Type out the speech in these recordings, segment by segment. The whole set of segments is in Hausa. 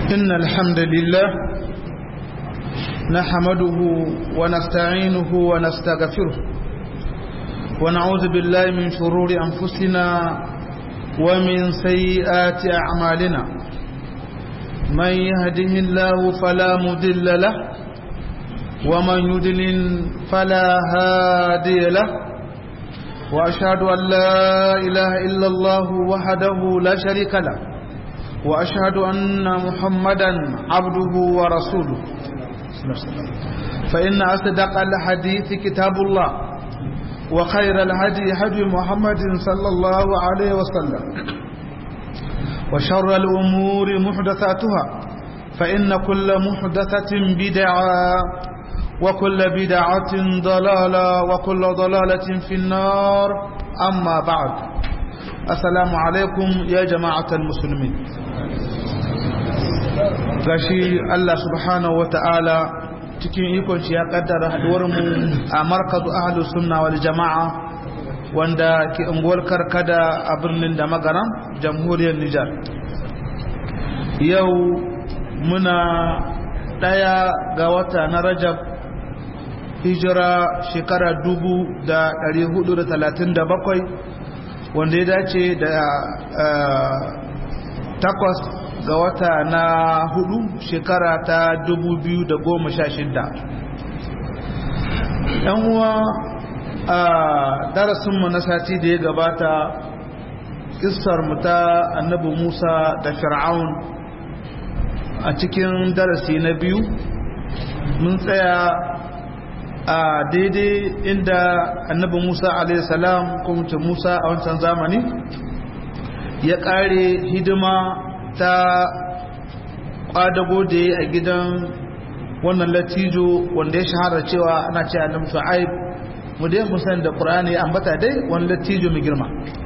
إن الحمد لله نحمده ونستعينه ونستغفره ونعوذ بالله من شرور أنفسنا ومن سيئات أعمالنا من يهده الله فلا مدل له ومن يدلل فلا هادي له وأشهد أن لا إله إلا الله وحده لا شريك له وأشهد أن محمدا عبده ورسوله فإن أصدق الحديث كتاب الله وخير الهدي هدي محمد صلى الله عليه وسلم وشر الأمور محدثاتها فإن كل محدثة بدعة وكل بدعة ضلالة وكل ضلالة في النار أما بعد السلام عليكم يا جماعة المسلمين gashi Allah subhanahu wa ta'ala cikin ikon shi ya kaddara haduwarmu a markazu ahlus sunna wal jama'a wanda ke unguwar karkada a birnin da magaran jamhuriyar Nijar yau muna daya ga wata na Rajab hijira shekara dubu da ɗari hudu da talatin da bakwai wanda ya dace da takwas ga wata na hudu shekara ta dubu biyu da goma sha shida yan uwa a darasinmu na sati da ya gabata mu ta annabi musa da fir'aun a cikin darasi na biyu mun tsaya a daidai inda annabi musa alaihissalam kuma musa a wancan zamani ya kare hidima ta kwadago da ya a gidan wannan latijo wanda ya shahara cewa ana ce annabi shu'aib mu dai musan da qur'ani ya ambata dai wani latijo mai girma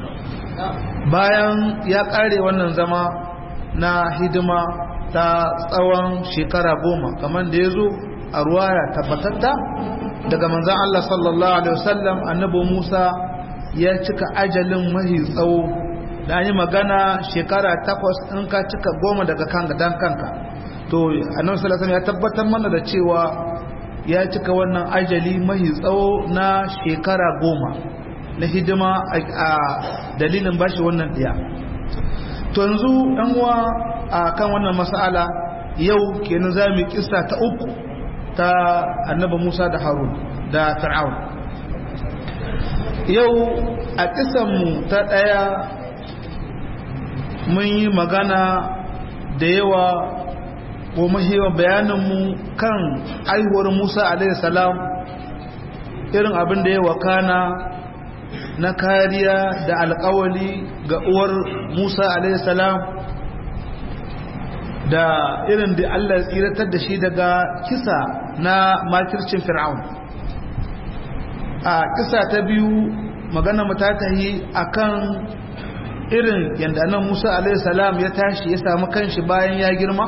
bayan ya kare wannan zama na hidima ta tsawon shekara goma kamar da ya zo a ruwaya tabbatatta daga manzan Allah sallallahu Alaihi wasallam annabi Musa ya cika ajalin mahi tsawo da yi magana shekara takwas in ka cika goma daga kanka dan kanka to annabi sallallahu ya tabbatar mana da cewa ya cika wannan ajali mahi tsawo na shekara goma na hidima a dalilin bashi wannan diya to yanzu ɗan uwa a kan wannan mas'ala yau kenan za mu kissa ta uku ta annaba Musa da Harun da Fir'aun yau a kisanmu ta ɗaya mun yi magana da yawa ko mahiwa bayaninmu kan aihuwar Musa alaihi salam irin abin da ya wakana na kariya da alkawali ga uwar Musa alaihi salam da irin da Allah ya tsiratar da shi daga kisa na makircin fir'aun a kisa ta biyu magana mu ta tahi akan irin yanda nan Musa alaihi salam ya tashi ya samu kanshi bayan ya girma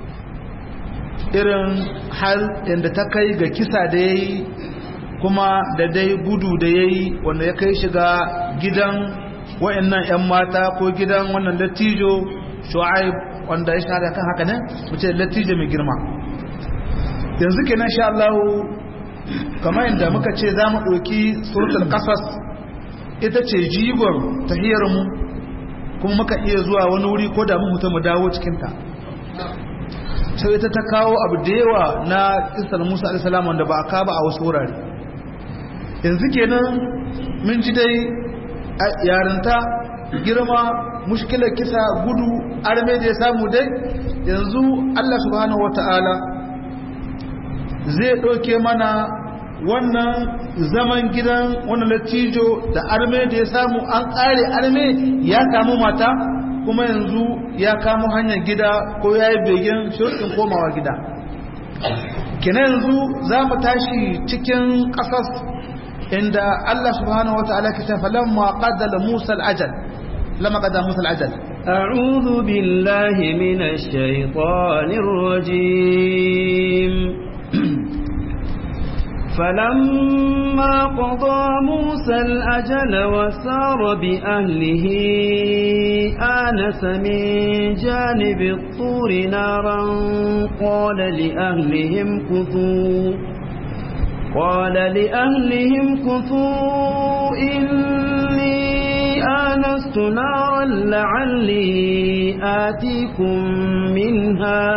irin hal yanda ta kai ga kisa da yayi kuma da dai gudu da yayi wanda ya kai shiga gidan wayannan ƴan mata ko gidan wannan latijo shu'aib wanda ya shahada kan haka ne mu ce latije mai girma yanzu kenan sha Allah kamar yadda muka ce za mu ɗauki suratul qasas ita ce jigon tahiyar mu kuma muka iya zuwa wani wuri ko da mu mu dawo cikin ta sai ita ta kawo abu da yawa na kisar Musa alaihi salam wanda ba aka ba a wasu wurare yanzu kenan mun ji dai yarinta girma mushkilar kisa gudu arme da ya samu dai yanzu Allah subhanahu wata'ala zai ɗauke mana wannan zaman gidan wannan latijo da arme da ya samu an ƙare arme ya samu mata kuma yanzu ya kamo hanyar gida ko ya yi begen shirkin komawa gida kina yanzu za mu tashi cikin ƙasas inda Allah subhanahu wata'ala ke tafa lamma qaddala Musa al-ajal لما قد موسى العجل أعوذ بالله من الشيطان الرجيم فلما قضى موسى الأجل وسار بأهله آنس من جانب الطور نارا قال لأهلهم كثوا قال لأهلهم كثوا إني آنست نارا لعلي آتيكم منها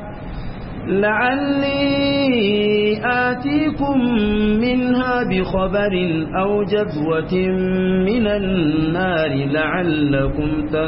لعلي آتيكم منها بخبر أو جذوة من النار لعلكم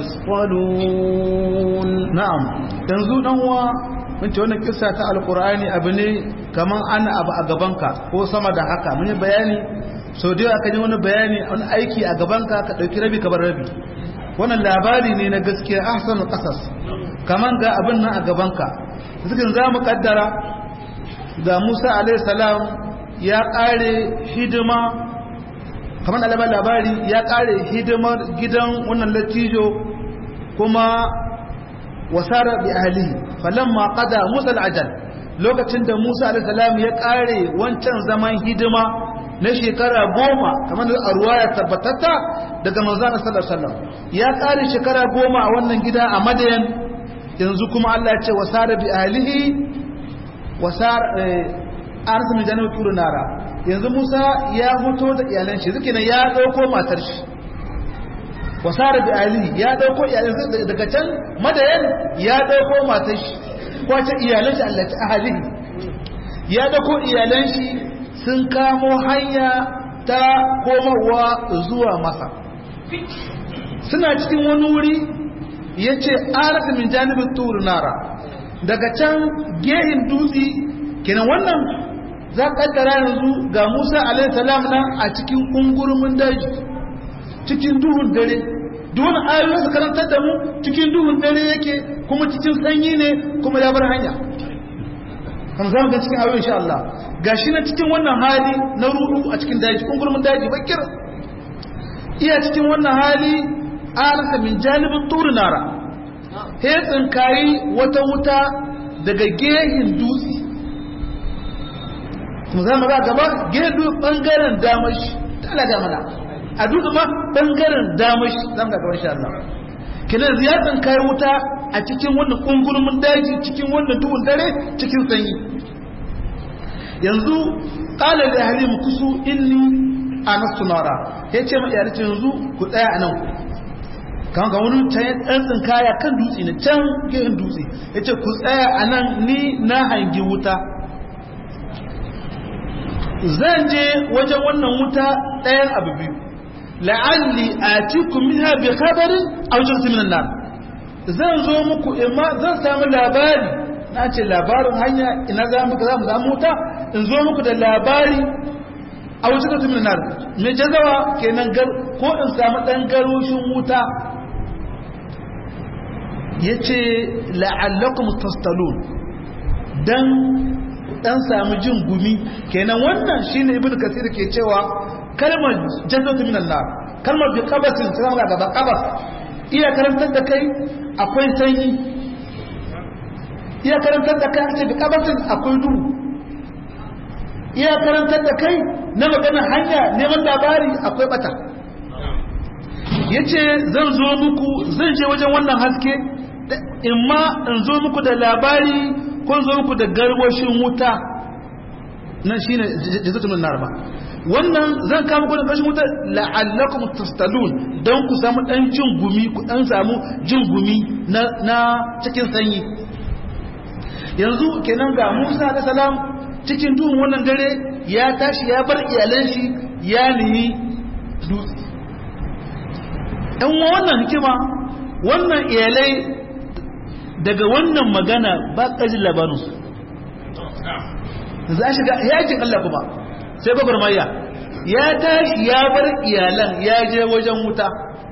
تصطلون na'am yanzu dan uwa mun ce wannan kissa ta alqur'ani abu ne kaman ana abu a gabanka ko sama da haka mun yi bayani sau da yawa kan yi wani bayani wani aiki a gabanka ka dauki rabi ka bar rabi wannan labari ne na gaskiya ahsanul qasas kaman ga abin nan a gabanka zikin za mu kaddara ga Musa alaihi salam ya kare hidima kamar alabar labari ya kare hidimar gidan wannan latijo kuma wasara bi ahlihi falamma qada Musa al-ajal lokacin da Musa alaihi salam ya kare wancan zaman hidima na shekara goma kamar da ruwaya tabbatatta daga manzon sallallahu alaihi wasallam ya kare shekara goma a wannan gida a Madayan yanzu kuma Allah ya ce wasara bi ahlihi wasar arzu min jannatu turu nara yanzu Musa ya fito da iyalan shi zuke ya dauko matar shi wasara bi ahlihi ya dauko iyalan shi daga can madayan ya dauko matar shi ko ce iyalan shi Allah ta ahlihi ya dauko iyalan shi sun kamo hanya ta komarwa zuwa masa suna cikin wani wuri ya ce arasa min janibin turu nara daga can gehin dutse kenan wannan za kaddara yanzu ga musa alaihissalam nan a cikin ungurumin daji cikin duhun dare duhun ayoyi su karantar da mu cikin duhun dare yake kuma cikin sanyi ne kuma ya bar hanya kan za mu ga cikin ayoyi insha Allah gashi na cikin wannan hali na rudu a cikin daji ungurumin daji bakir iya cikin wannan hali arasa min janibin turu nara he tsinkayi wata wuta daga gehin dutse kuma za mu ga gaba gehin dutse bangaren damashi ta alaga mana a dutse ma bangaren damashi za mu ga gaban sha Allah kinan ya tsinkayi wuta a cikin wannan kungurmin daji cikin wannan duhun dare cikin sanyi yanzu qala li ahli kusu inni anastu nara yace ma iyalci yanzu ku tsaya anan kan ga wani can ɗan tsinkaya kan dutse ne can gehen dutse ya ce ku tsaya a nan ni na hangi wuta zan je wajen wannan wuta ɗayan abu biyu la'alli a cikin minha bi khabarin a wajen siminan nan zan zo muku imma zan samu labari na ce labarin hanya ina za mu za mu samu wuta in zo muku da labari a wajen siminan nan mai jazawa kenan ko in samu ɗan garoshin wuta ya ce la'allakum tastalun dan dan samu jin gumi kenan wannan shine ibnu kasir ke cewa kalmar jannatu minan nar kalmar bi qabatin sai ga gaba qabas iya karantar da kai akwai sanyi iya karantar da kai ce bi qabatin akwai duhu iya karantar da kai na magana hanya neman labari akwai bata yace zan zo muku zan je wajen wannan haske in ma in zo muku da labari ko zo muku da garwashin wuta nan shi ne jazatumin narba wannan zan kama ku da garwashin wuta la'allakum tastalun don ku samu dan jin gumi ku dan samu jin gumi na cikin sanyi yanzu kenan ga Musa da salam cikin duhun wannan dare ya tashi ya bar iyalan shi ya nemi dutse ɗan wannan hikima wannan iyalai daga wannan magana ba ƙajin labarinsu za a shiga yakin Allah kuma sai babar maya ya tashi ya bar iyalan ya je wajen wuta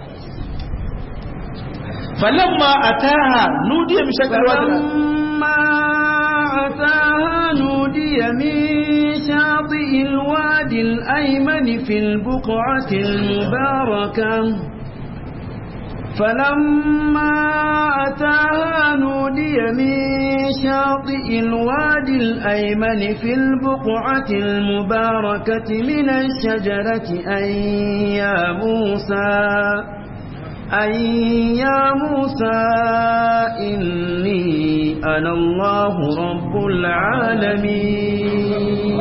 falamma ataha nudiya min shakar أتاها نودي من شاطئ الوادي الأيمن في البقعة المباركة فلما أتاها نودي نودي من شاطئ الوادي الأيمن في البقعة المباركة من الشجرة أن يا موسى أن يا موسى إني أنا الله رب العالمين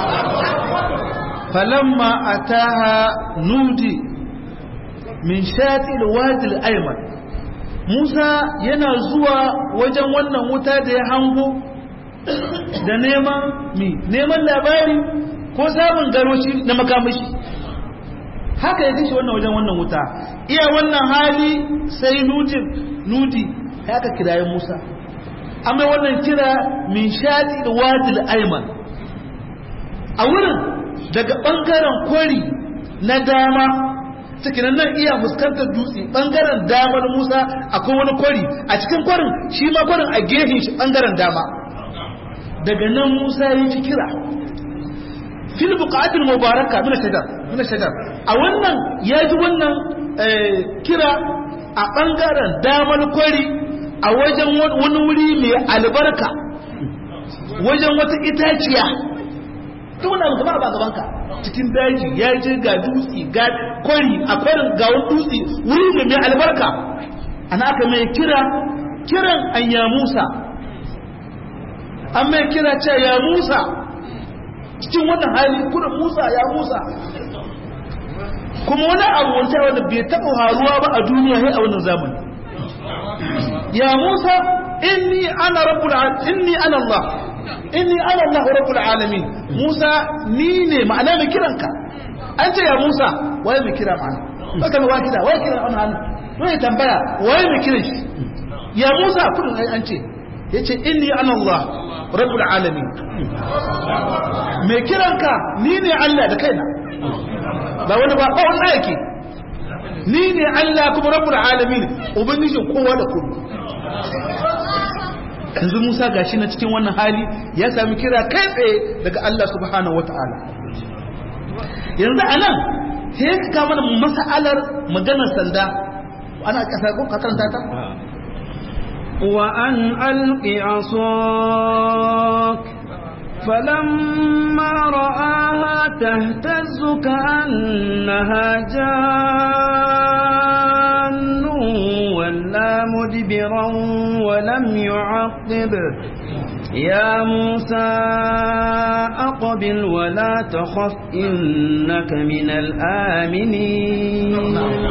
فلما أتاها نودي من شاطئ الوادي الأيمن Musa yana zuwa wajen wannan wuta da ya hango da neman mi neman labari ko samun garoshi na makamashi haka ya kashe wannan wajen wannan wuta iya wannan hali sai nudin nudi haka kiraye Musa amma wannan kira min shadi da wadil ayman a wurin daga bangaren kwari na dama cikin nan iya fuskantar dutse bangaren damar Musa akwai wani kwari a cikin kwarin shi ma kwarin a gefen shi bangaren dama daga nan Musa ya ci kira fil buqatil mubaraka min shajar min shajar a wannan ya ji wannan kira a bangaren damar kwari a wajen wani wuri mai albarka wajen wata itaciya duk wani abu gaba ba gabanka cikin daji ya je ga dutse ga kwari a kwarin ga wani dutse wuri ne mai albarka ana aka mai kira kiran an ya musa an mai kira ce ya musa cikin wannan hali kuna musa ya musa kuma wani abu wanda wanda bai taɓa haruwa ba a duniya sai a wannan zamani ya musa inni ana rabbul inni ana allah inni ana Allah rabbul alamin Musa ni ne ma'ana mai kiranka an ce ya Musa waye mai kira ma'ana baka mai wakida waye kira wannan hannu wai tambaya waye mai kiran shi ya Musa kudin ai an ce yace inni ana Allah rabbul alamin mai kiranka ni ne Allah da kaina ba wani ba ba wani yake ni ne Allah kuma rabbul alamin ubangijin kowa da kowa yanzu Musa gashi na cikin wannan hali ya sami kira kai tsaye daga Allah subhanahu wata'ala yanzu anan sai ka kama da mas'alar maganar sanda ana kasa ko ka karanta ta wa an alqi asak فلما رآها تهتز كأنها جان ولا مدبرا ولم يعقب يا موسى أقبل ولا تخف إنك من الآمنين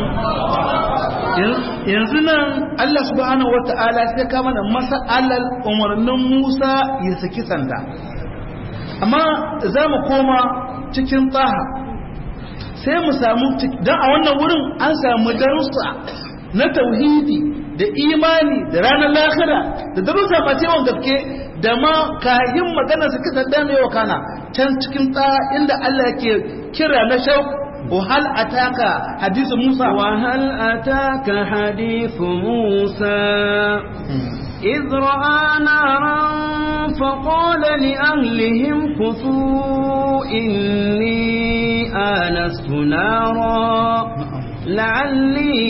yanzu nan Allah subhanahu wa ta'ala sai ka mana masa'alar umarnin Musa ya saki sanda amma za mu koma cikin tsaha sai mu samu don a wannan wurin an samu darussa na tauhidi da imani da ranar lahira da darussa masu yawan gaske da ma kayan magana su kisa dame wa kana can cikin tsaha inda Allah ke kira na shau وهل أتاك حديث موسى وهل أتاك حديث موسى إذ رأى نارا فقال لأهلهم كثوا إني آنست نارا لعلي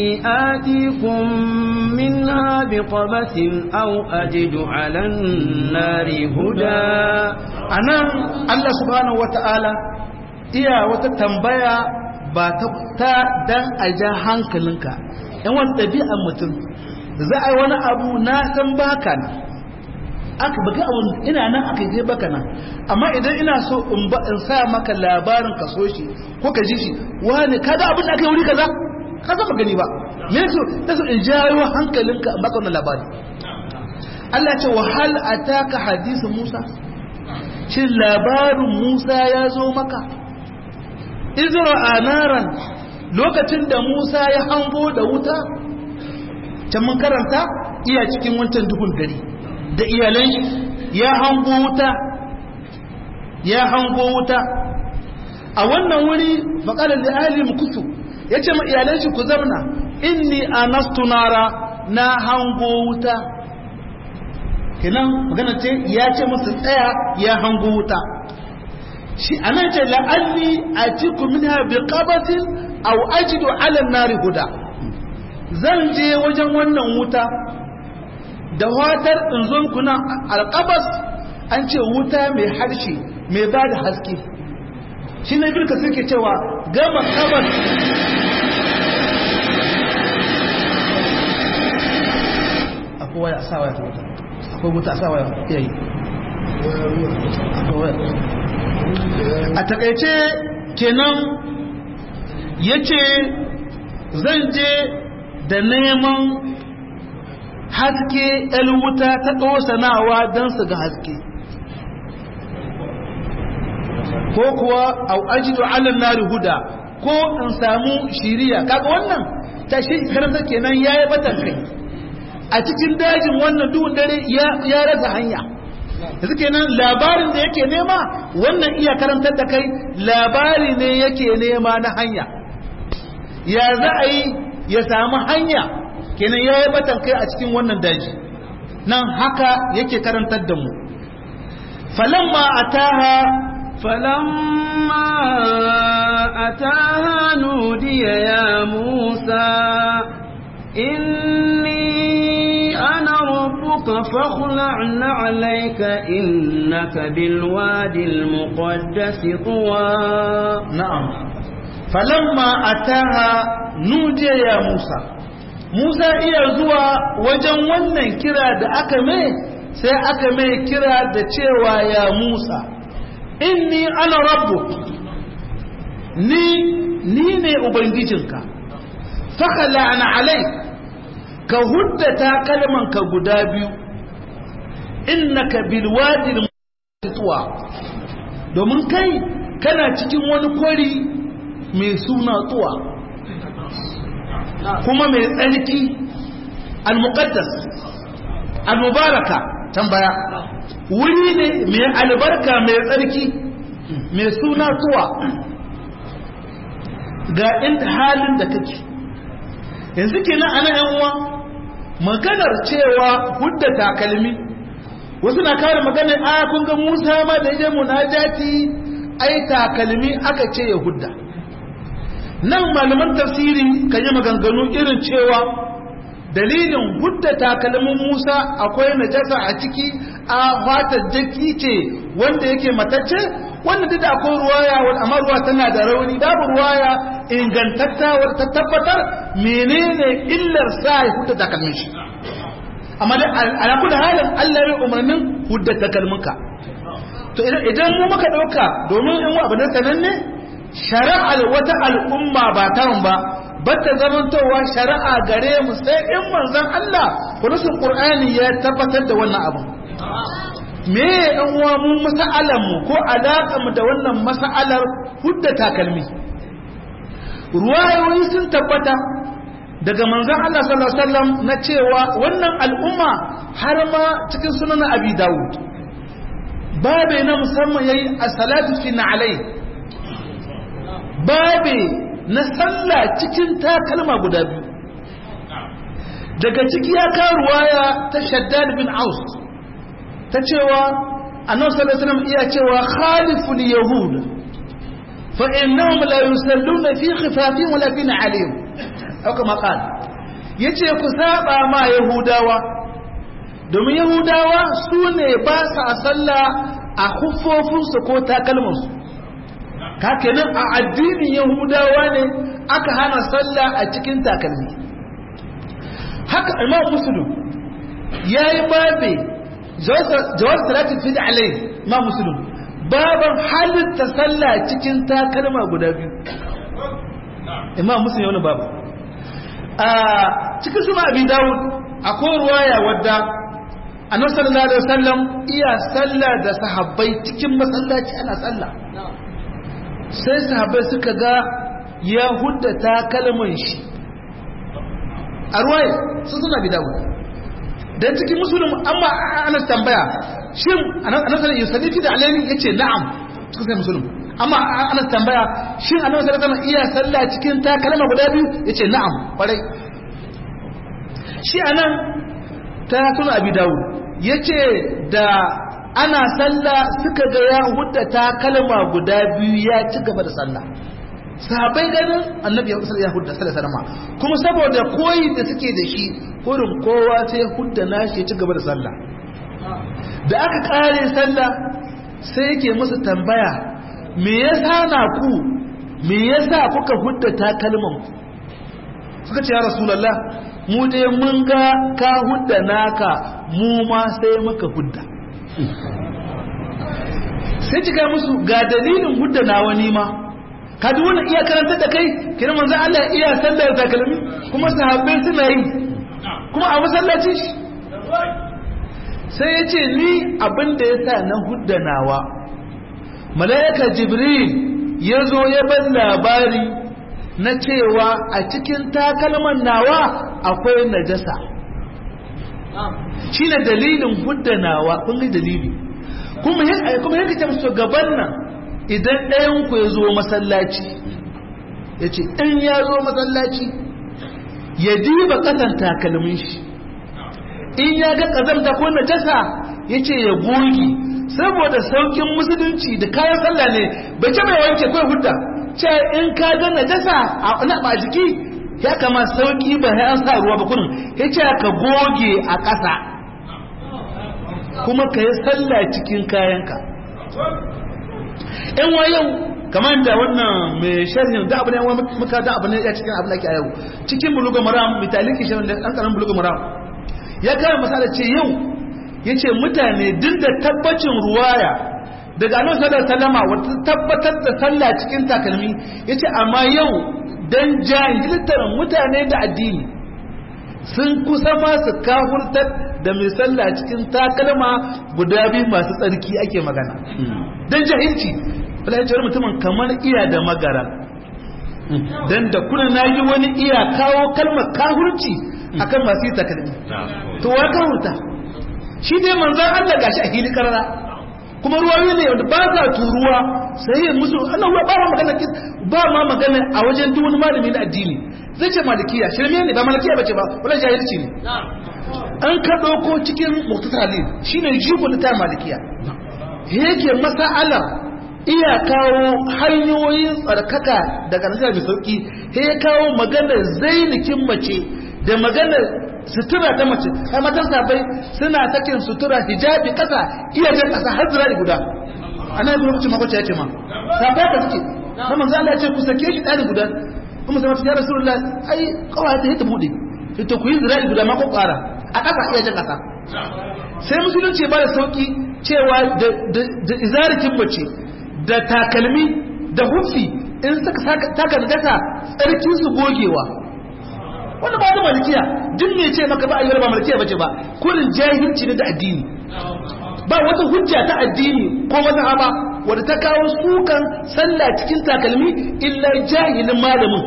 آتيكم منها بقبس أو أجد على النار هدى أنا الله سبحانه وتعالى iya wata tambaya ba ta dan a ja hankalinka yan wani ɗabi'ar mutum za a yi wani abu na san baka na aka baka abu ina nan aka je baka nan amma idan ina so in ba in sa maka labarin ka so shi ko ka ji shi wani kaga abin da aka yi wuri kaza ka zama gani ba me so ta so in jawo hankalinka in baka wannan labari Allah ya ce wa hal ataka hadisu Musa shin labarin Musa ya zo maka izra anaran lokacin da Musa ya hango da wuta can mun karanta iya cikin wancan duhun dare da iyalan ya hango wuta ya hango wuta a wannan wuri makalar da ahli mukusu ya ce ma iyalan shi ku zamna inni anastu nara na hango wuta kenan magana ce ya ce musu tsaya ya hango wuta shi anan ce la'alli atiku minha biqabatin aw ajidu ala nari huda zan je wajen wannan wuta da watar in zo muku nan alqabas an ce wuta mai harshe mai ba da haske shi ne birka suke cewa gama kabas akwai waya sa waya wuta akwai wuta sa waya yayi akwai waya a takaice kenan yace zan je da neman haske wuta ta ɗosanawa don su ga haske ko kuwa au ajidu ala nari huda ko in samu shiriya kaga wannan ta shi karanta kenan yayi batan kai a cikin dajin wannan duhun dare ya rasa hanya yanzu kenan labarin da yake nema wannan iya karantar da kai labari ne yake nema na hanya ya za a yi ya samu hanya kenan ya yi batan kai a cikin wannan daji nan haka yake karantar da mu falamma ataha فلما أتاها نودي يا موسى إني أنا ربك فاخلع عليك إنك بالوادي المقدس طوى نعم فلما أتاها نودي يا موسى موسى iya zuwa wajen wannan kira da aka mai sai aka mai kira da cewa ya Musa inni ana rabbuk ni ni ne ubangijinka fakala ana alai ka huddata kalmanka guda biyu innaka bilwadil tuwa domin kai kana cikin wani kwari mai suna tuwa kuma mai tsarki al-muqaddas al-mubaraka tambaya wuri ne mai albarka mai tsarki mai suna tuwa ga inda halin da kake yanzu kenan ana yan uwa maganar cewa hudda takalmi wasu na kare maganar a kun ga Musa ma da yaje munajati ai takalmi aka ce ya hudda nan malaman tafsiri kan yi maganganu irin cewa dalilin hudda takalmin Musa akwai najasa a ciki a fatar jaki ce wanda yake matacce wanda duk da akwai ruwaya wal amma ruwa tana da rauni babu ruwaya ingantatta wadda ta tabbatar menene illar sa ya hudda takalmin shi amma da ala kullu halin Allah ya umarnin hudda takalminka to idan mu muka dauka domin in abu da sananne shari'ar wata al'umma ba taron ba bata zamantowa shari'a gare mu sai in manzon Allah kurusun Qur'ani ya tabbatar da wannan abu me yan uwa mu mas'alar mu ko alaƙar mu da wannan mas'alar hudda takalmi ruwayoyi sun tabbata daga manzon Allah sallallahu alaihi wasallam na cewa wannan al'umma har ma cikin sunan Abi Dawud babe na musamman yayi as-salatu fi na'alai babe na sallah cikin takalma guda biyu daga ciki ya kawo ruwaya ta shaddad bin aus ta cewa annabi sallallahu alaihi wasallam iya cewa khaliful yahud fa innahum la yusalluna fi khifafihim wala fi na'alihim aw kama qala yace ku saba ma yahudawa domin yahudawa su ne ba sa sallah a huffofinsu ko takalmansu kakenan a addinin yahudawa ne aka hana sallah a cikin takalmi haka imam muslim ya yi babe jawar salatin fi da alai imam muslim baban halitta sallah cikin takalma guda biyu imam muslim ya wani babu a cikin suna abin dawud akwai ruwaya wadda annabi sallallahu alaihi wasallam iya sallah da sahabbai cikin masallaci ana sallah sai sahabbai suka ga ya huddata kalman shi a ruwaye sun suna bi dawo don cikin musulun amma ana tambaya shin annabi sallallahu alaihi wasallam da alaini yace na'am cikin sai musulun amma ana tambaya shin annabi sallallahu alaihi iya sallah cikin ta kalma guda biyu yace na'am kwarai shi anan ta suna abi dawo yace da ana sallah suka ga ya hudda ta kalma guda biyu ya ci gaba da sallah sahabbai ganin annabi ya ya hudda sallallahu alaihi kuma saboda koyi da suke da shi kurin kowa sai hudda nashi ya ci gaba da sallah da aka kare sallah sai yake musu tambaya me yasa na ku me yasa kuka hudda takalman ku suka ce ya rasulullah mu dai mun ga ka hudda naka mu ma sai muka hudda sai cika musu ga dalilin hudda na wani ma ka duk wannan iya karanta da kai kira manzo Allah iya sallar takalmi kuma sahabbai suna yi kuma a masallaci shi sai ya ce ni abin da ya sa na hudda nawa mala'ika jibril ya zo ya bar labari na cewa a cikin takalman nawa akwai najasa shi ne dalilin huddanawa kun yi dalili kuma yadda ta musu gaban nan idan ɗayanku ya zo masallaci ya ce in ya zo masallaci ya diba ƙasan takalmin shi in ya ga ƙazamta ko najasa ya ce ya goge saboda saukin musulunci da kayan sallah ne bai ce mai wanke kawai hudda ce in ka ga najasa a ba jiki ya kama sauki ba ya an sa ruwa ba kunin ya ce ka goge a ƙasa kuma ka yi sallah cikin kayanka yan yau kamar da wannan mai sharhin da abu ne wani muka da abu ne ya cikin abu da ke yau cikin buluga maram mitalin kishin da ɗan ƙaran buluga maram ya kara masala ce yau ya ce mutane duk da tabbacin ruwaya daga annabi sallallahu alaihi wasallam wata tabbatar da sallah cikin takalmi yace amma yau dan jahiltar mutane da addini sun kusa ma su kafurtar da mai sallah cikin takalma guda biyu masu tsarki ake magana dan jahilci falajiyar mutumin kamar iya da magara dan da kuna nayi wani iya kawo kalmar kafurci akan masu yi takalmi to wa kafurta shi dai manzan Allah gashi a hili karara kuma ruwayoyi ne wanda ba sa turuwa sai yin musu Allah ba ma magana ba ma magana a wajen duk wani malami na addini zai ce malikiya shirme ne ba malikiya bace ba wala jahilci ne an ka dauko cikin muktasalin shine jigo ta malikiya yake masa'alar iya kawo hanyoyin tsarkaka daga nasara mai sauki ya kawo maganar zainikin mace da maganar sutura ta mace ai matan sabai suna takin sutura hijabi kasa iya jan kasa har zira guda ana yi lokacin makwace ya ce ma sabai ka suke na manzo Allah ya ce ku sake shi ɗari guda kuma sai ya rasulullah ai kawai ta yi ta bude ita ku yi zira guda ma ko ƙara a kasa iya jan kasa sai musulunci ba da sauki cewa da izarikin mace da takalmi da hufi in suka taka dasa tsarkin su gogewa wanda ba da malikiya duk me ce maka ba a yi ba malikiya bace ba kullun jahilci ne da addini ba wata hujja ta addini ko wata haba wadda ta kawo sukan sallah cikin takalmi illa jahilin malamin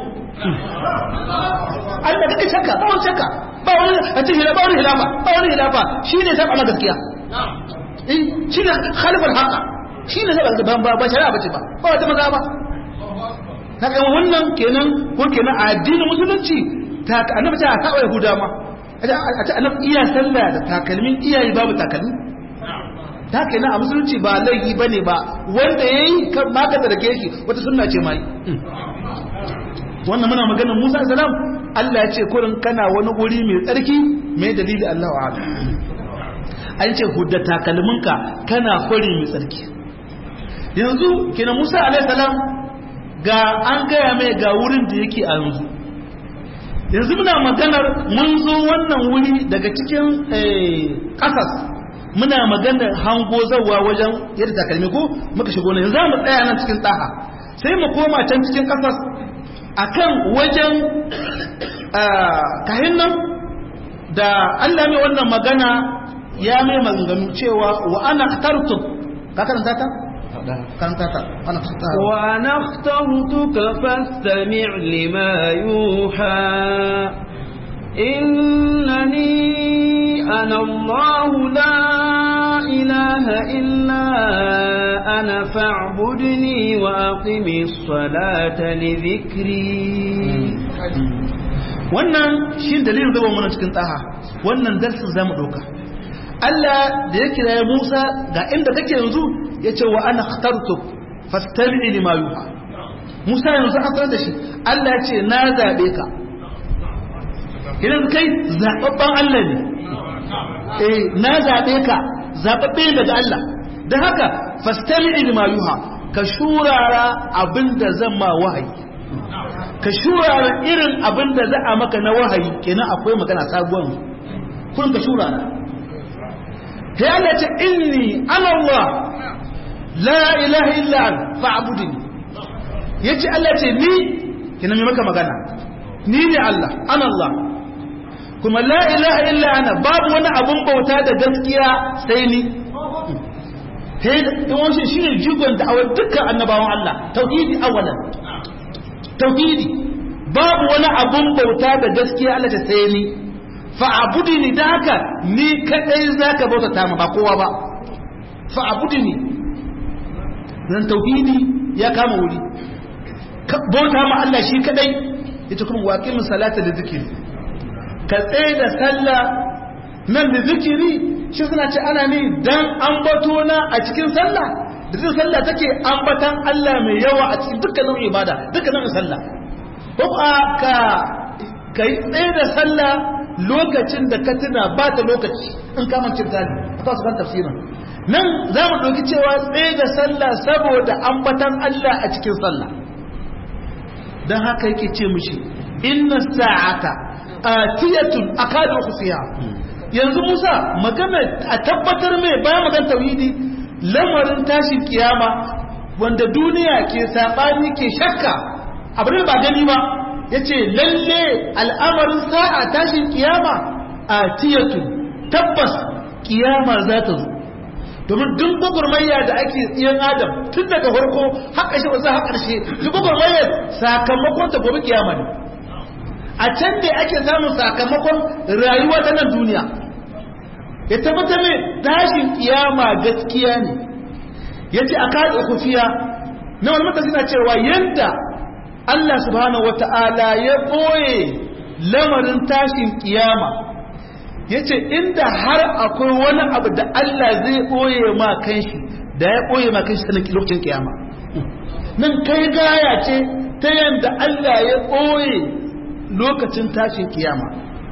Allah kake shakka ba wani shakka ba wani a cikin ba wani hilafa ba wani hilafa shine saba na gaskiya eh shine khalifal haqa shine saba da ba ba shari'a bace ba ba wata maza ba kaga wannan kenan ko kenan a addinin musulunci ta annabi ta saba yahuda ma a ta annabi iya sallah da takalmin iyayi babu takalmi ta kenan a musulunci ba laifi bane ba wanda yayi kan maka da rake shi wata sunna ce mai wannan muna maganar Musa salam Allah ya ce kurin kana wani guri mai tsarki mai dalili Allah wa an ce hudda takalminka kana kwari mai tsarki yanzu kenan Musa alaihi salam ga an gaya mai ga wurin da yake a yanzu yanzu muna maganar mun zo wannan wuri daga cikin ƙasas muna maganar hango zawa wajen yadda takalmi ko muka shigo ne za mu tsaya nan cikin tsaha sai mu koma can cikin ƙasas akan wajen kahin nan da Allah mai wannan magana ya mai maganganu cewa wa ana tartu ka karanta ta karanta ta ana wa ana اخترتك فاستمع لما يوحى إنني أنا الله لا إله إلا أنا فاعبدني وأقم الصلاة لذكري wannan shi dalilin zama mana cikin tsaha wannan darsin zamu doka Allah da ya kira ya Musa ga inda kake yanzu ya ce wa ana khartuk fastami lima yuha Musa yanzu an sanar da shi Allah ya ce na zabe ka idan kai zababban Allah ne eh na zabe ka zababbe daga Allah dan haka fastami lima yuha ka shurara abinda zan ma wahayi ka shurara irin abinda za a maka na wahayi kenan akwai magana sabuwan kun ka shurara sai Allah ce inni ana Allah la ilaha illa an fa'budni yace Allah ce ni kina mai maka magana ni ne Allah ana Allah kuma la ilaha illa ana babu wani abun bauta da gaskiya sai ni sai wannan shine jigon da awar dukkan annabawan Allah tauhidi awalan tauhidi babu wani abun bauta da gaskiya Allah ta sai ni fa'abudini da haka ni kadai zaka bautata ma ba kowa ba fa'abudini dan tauhidi ya kama wuri bauta ma Allah shi kadai ita kuma waqimus salata da zikiri ka tsaye da sallah nan da zikiri shi suna ce ana ne dan ambato na a cikin sallah da zai sallah take ambatan Allah mai yawa a cikin dukkanin ibada dukkanin sallah ko ka kai tsaye da sallah lokacin da ka tuna ba ta lokaci in kamancin zali a kawo kan tafsirin nan za mu ɗauki cewa tsaye da sallah saboda ambatan Allah a cikin sallah don haka yake ce mushi inna sa'ata atiyatun akadu khufiya yanzu Musa magana a tabbatar mai bayan magan tauhidi lamarin tashin kiyama wanda duniya ke sabani ke shakka abin ba gani ba yace lalle al'amarin sa'a tashin kiyama atiyatun tabbas kiyama za ta zo domin duk gwagwarmayya da ake tsiyan adam tun daga farko har ƙarshe ba za a ƙarshe duk gwagwarmayyar sakamakon ta gobe kiyama ne a can da ake samun sakamakon rayuwa ta nan duniya ya tabbata mai tashin kiyama gaskiya ne ya ce a kaɗa kufiya na wani mata suna cewa yadda Allah subhanahu wata'ala ya ɓoye lamarin tashin kiyama ya ce inda har akwai wani abu da Allah zai ɓoye ma kanshi da ya ɓoye ma kanshi sanin lokacin kiyama nan kai gaya ce ta yadda Allah ya ɓoye lokacin tashin kiyama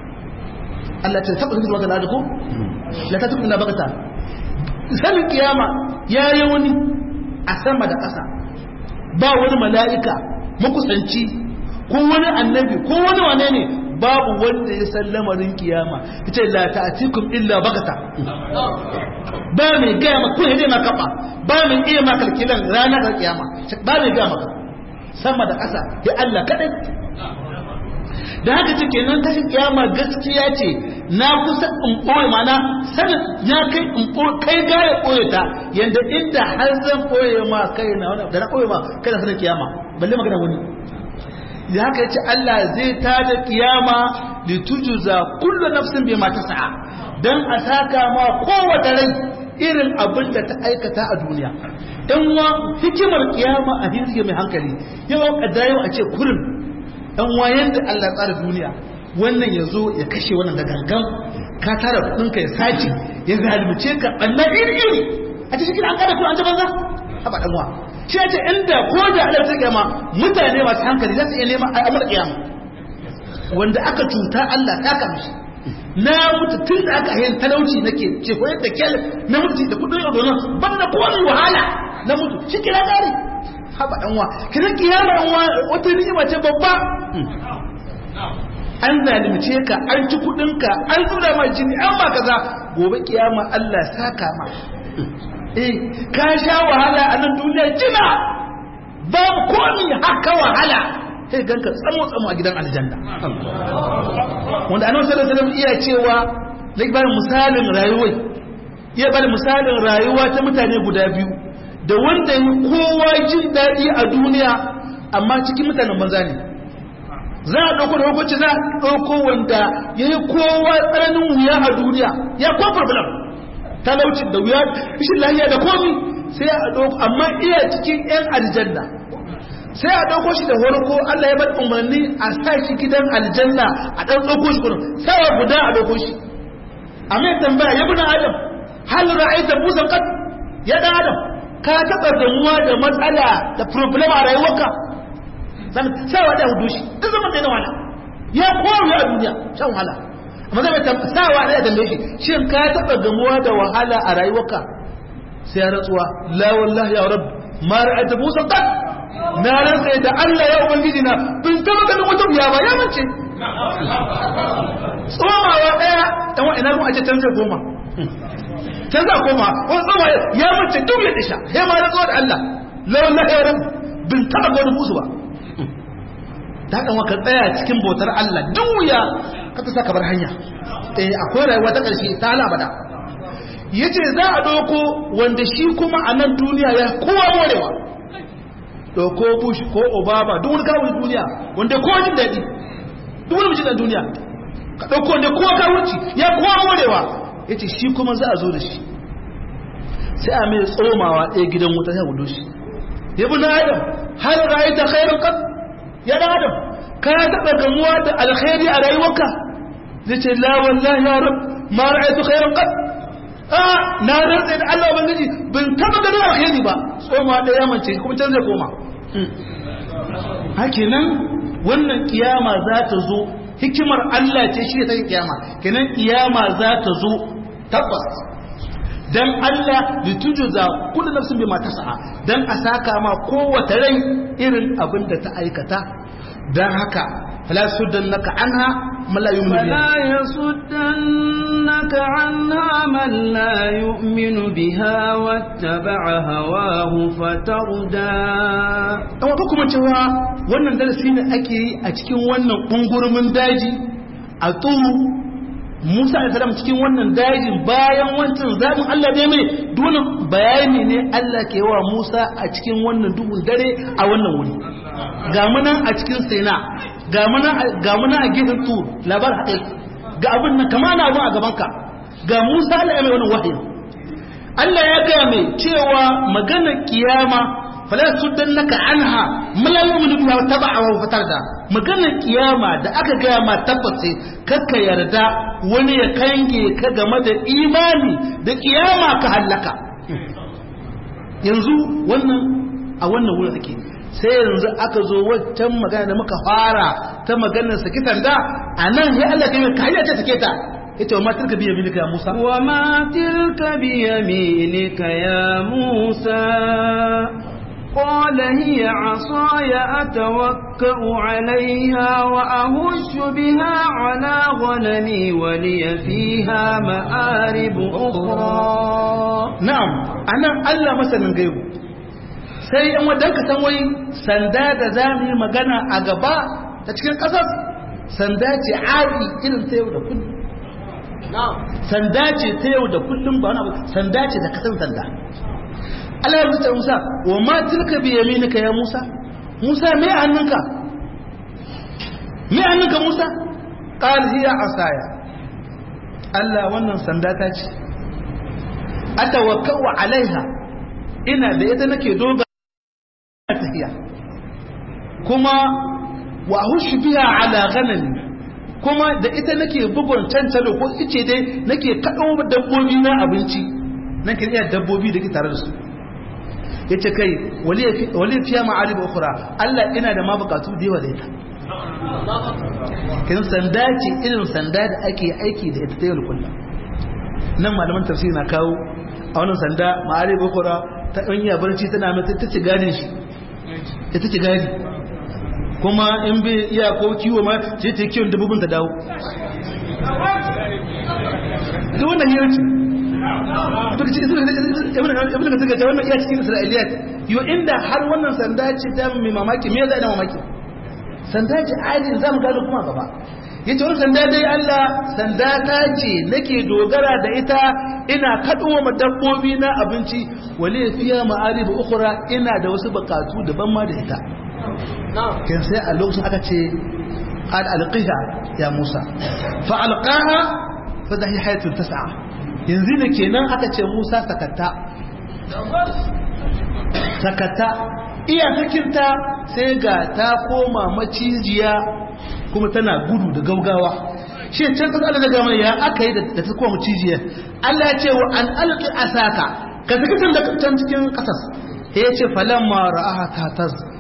Allah ce taɓa zuwa ga ko la ta taɓa ina bakata sanin kiyama ya yi wani a sama da ƙasa ba wani mala'ika makusanci ko wani annabi ko wani wane ne babu wanda ya san lamarin kiyama ita la ta'tikum illa bagata ba mai gaya maka ko dai maka ba ba mai iya maka kalkilan ranar kiyama ba mai gaya maka sama da ƙasa ya Allah kadai da haka cike nan tashin kiyama gaskiya ce na kusa in ɓoye mana sanin ya kai in kai gaya ɓoye ta yanda inda har zan ɓoye ma kai na wani da na ɓoye ma kai na sanin kiyama balle magana wani da haka yace Allah zai tada kiyama li tujza kullu nafsin bima tas'a dan a saka ma kowace rai irin abin da ta aikata a duniya dan wa hikimar kiyama a hirge mai hankali yau kaddayo a ce kurin dan wa yanda Allah tsara duniya wannan yazo ya kashe wannan da gangan ka tara kudin ka ya saci ya zalunce ka Allah iri iri a cikin an kada ku an banza haba dan wa shi ce inda ko da Allah ta kiyama mutane masu hankali za su iya nema a amur kiyama wanda aka cuta Allah ta kamshi na mutu tun da aka yin talauci nake ce ko yadda kyal na mutu da kudin yau donon ban na kowane wahala na mutu shi kira gari haba dan wa kira kiyama dan wa wata ni'ima ce babba an zalimce ka an ci kudin ka an zura ma jini an ba kaza gobe kiyama Allah saka ma eh ka sha wahala a nan duniya jina babu komi haka wahala sai ganka tsamo tsamo a gidan aljanna wanda annabi sallallahu alaihi wasallam iya cewa zai bada misalin rayuwa iya bada misalin rayuwa ta mutane guda biyu da wanda yi kowa jin daɗi a duniya amma cikin mutanen banza ne za a ɗauko da hukunci za a ɗauko wanda ya yi kowa tsananin wuya a duniya ya kwa problem talauci da wuya rashin lahiya da komi sai a ɗauko amma iya cikin 'yan aljanna sai a ɗauko shi da farko Allah ya bar umarni a sa shi gidan aljanna a ɗan ɗauko shi kurin sai guda a ɗauko shi a mai tambaya ya buna adam hal ra'aita busan qad ya dan adam ka taɓa damuwa da matsala da problem a rayuwarka sawa da hudu shi duk zaman da na wala ya kowa a duniya shan wahala amma zai mai sawa da ya tambaye shi shin ka taɓa gamuwa da wahala a rayuwarka sai ya rantsuwa la wallahi ya rabb ma ra'ayta musa qad na rantsa da Allah ya ubangiji na bin taba ganin wata wuya ba ya mace tsomawa daya dan wa ina a ce can zai koma can za koma wani tsoma ya mace duk ya disha sai ma rantsuwa da Allah la wallahi ya rabb bin taba ganin musu ba ta kan waka tsaya cikin bautar Allah duk wuya ka ta saka bar hanya eh akwai rayuwa ta karshe ta hala abada yace za a doko wanda shi kuma a nan duniya ya kowa morewa doko bush ko obama duk wani kawo duniya wanda kowa jin daɗi duk wani mijin duniya ka dauko wanda kowa kawunci ya kowa morewa yace shi kuma za a zo da shi sai a mai tsomawa ɗaya gidan wuta ya gudu shi ya bi na adam har ra'ayta khairun qad ya dan adam ka taɓa gamuwa da alkhairi a rayuwarka zai ce la wallahi ya rab ma ra'aytu khairan qad a na rantsa da Allah ubangiji ban taɓa ganin alkhairi ba tsoma da yamance kuma can zai koma hakenan wannan kiyama za ta zo hikimar Allah ce shi ta kiyama kenan kiyama za ta zo tabbas dan Allah litujuza kullu nafsin bima tas'a dan a saka ma kowace rai irin abin da ta aikata dan haka fala suddannaka anha man la yu'minu biha فلا يصدنك عنها من لا يؤمن بها واتبع هواه فتردى amma ko kuma cewa wannan darasi ne ake yi a cikin wannan kungurumin daji a tsuru Musa da salam cikin wannan dajin bayan wancan zaɓin Allah ne mai dole bayani ne Allah ke wa Musa a cikin wannan duhun dare a wannan wuri ga muna a cikin Sina ga muna a gefen Tur labar haɗe ga abin nan kama na abin a gabanka ga Musa Allah ya mai wannan wahayi Allah ya gaya mai cewa maganar kiyama fala suddannaka anha mala yu'minu biha wa taba'a wa fatarda maganar kiyama da aka gaya ma tabbace kakka yarda wani ya kange ka game da imani da kiyama ka hallaka yanzu wannan a wannan wurin ake sai yanzu aka zo waccan magana da muka fara ta maganar sakitan da a nan ya Allah kai ka hanyar ta take ta ita wa matarka biya milika ya Musa wa ma tilka biyaminika ya Musa قال هي عصاي أتوكأ عليها وأهش بها على غنمي ولي فيها مآرب أخرى na'am anan Allah masanin gaibu sai yan wadan ka san wai sanda da za mu yi magana a gaba ta cikin ƙasar sanda ce adi irin ta yau da kullum sanda ce ta yau da kullum ba wani abu sanda ce da kasan sanda Allah ya rubuta Musa wa ma tilka bi yaminika ya Musa Musa me hannunka me hannunka Musa qal hiya asaya Allah wannan sanda ta ce atawakkau alaiha ina da ita nake doga tafiya kuma wa hushu biha ala ghanami kuma da ita nake bugun cancalo ko ice dai nake kaɗo dabbobi na abinci nake iya dabbobi da ke tare da su yace kai wali fiya ma'arib ukhra Allah ina da ma bukatu da yawa da ita kin sanda ce irin sanda da ake aiki da ita ta yau da kullum nan malaman tafsiri na kawo a wannan sanda ma'arib ukhra ta dan iya barci tana mai ta ci gadin shi ita ci gadi kuma in bai iya ko kiwo ma sai ta kiwon dabbobin ta dawo duk wannan yarci ibn ka suka ce wannan iya cikin isra'iliyat yo inda har wannan sanda ce ta mai mamaki me zai da mamaki sanda ce adin za mu gano kuma gaba yace wannan sanda dai Allah sanda ta ce nake dogara da ita ina kaduwa ma dabbobi na abinci wale fiya ma'arib ukhra ina da wasu bukatu daban ma da ita kin sai a lokacin aka ce al alqiha ya Musa fa alqaha fa dahi hayatun tas'a yanzu ne kenan aka ce Musa sakata sakata iya sakinta sai ga ta koma macijiya kuma tana gudu da gaugawa shi can kasa da daga ya aka yi da ta koma macijiya Allah ya ce wa an alqi asaka ka saki tun da can cikin kasas sai ya ce falamma ra'aha ta taz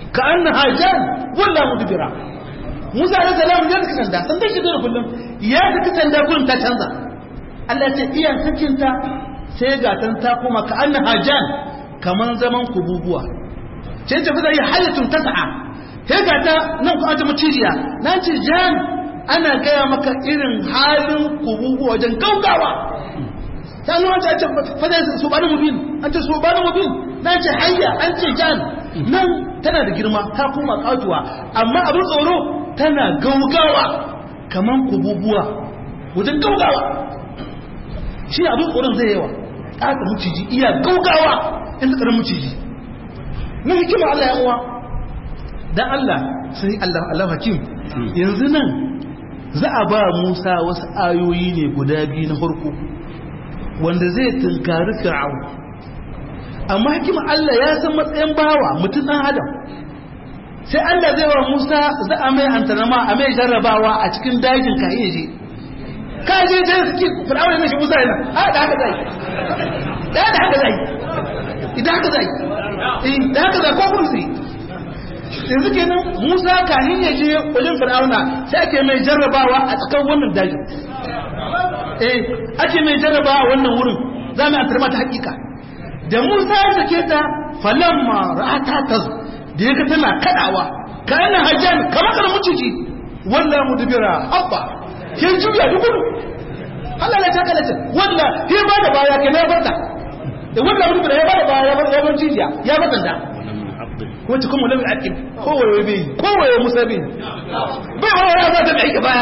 ka annaha jan walla mudbira Musa alaihi salam ya saki sanda sanda shi da kullum ya saki sanda kullum ta canza Allah ce iya sakinta sai ga tan ta kuma ka annaha jan kaman zaman kububuwa sai ta fita yi hayatun tas'a sai ga ta nan ku ta macijiya na ce jan ana gaya maka irin halin kububuwa wajen gaugawa ta nuna ta ce fada su bani mubin an ce su bani mubin na ce hayya an ce jan nan tana da girma ta kuma katuwa amma abin tsoro tana gaugawa kaman kububuwa wajen gaugawa shi abin tsoron zai yawa ƙasa muciji iya gaugawa in tsakarar muciji na hikima Allah ya uwa dan Allah sai Allah Allah hakim yanzu nan za a ba Musa wasu ayoyi ne guda biyu na farko wanda zai tunkari Fir'aun amma hikima Allah ya san matsayin bawa mutum dan adam sai Allah zai wa Musa za a mai antanama a mai jarrabawa a cikin dajin ka iya je ka je je suke Fir'aun ne shi Musa yana a da haka zai da haka zai idan haka zai da haka zai ko kursi yanzu kenan Musa kahin ya je wajen Fir'auna sai ake mai jarrabawa a tsakan wannan dajin eh ake mai jarrabawa a wannan wurin za mu antar mata hakika da Musa ya sake ta falamma ra'ata ta da yaga tana kadawa kana hajjan kamar kana muciji wallahi mudbira abba ke juya dukuru Allah ya taka lata walla ke ba da baya ke na barta da wallahi mudbira ya ba da baya ya bar ya bar jijiya ya bar da wacce kuma lamin aƙib kowaye bai kowaye musa bai bai wani wani ba ta da aiki baya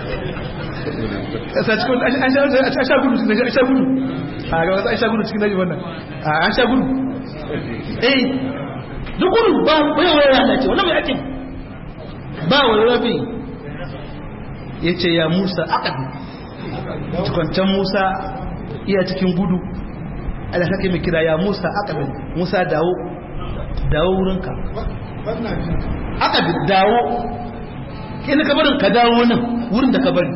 kasa cikin an sha gudu cikin an sha gudu a ga wasu an sha gudu cikin daji wannan an sha gudu eh duk gudu ba bai wani rana ce wannan mai aƙib ba wani rabi ya ce ya musa aƙabi cikwancan musa iya cikin gudu ala kake mai kira ya musa aƙabi musa dawo dawo wurinka aka dawo ina ka barin ka dawo nan wurin da ka bari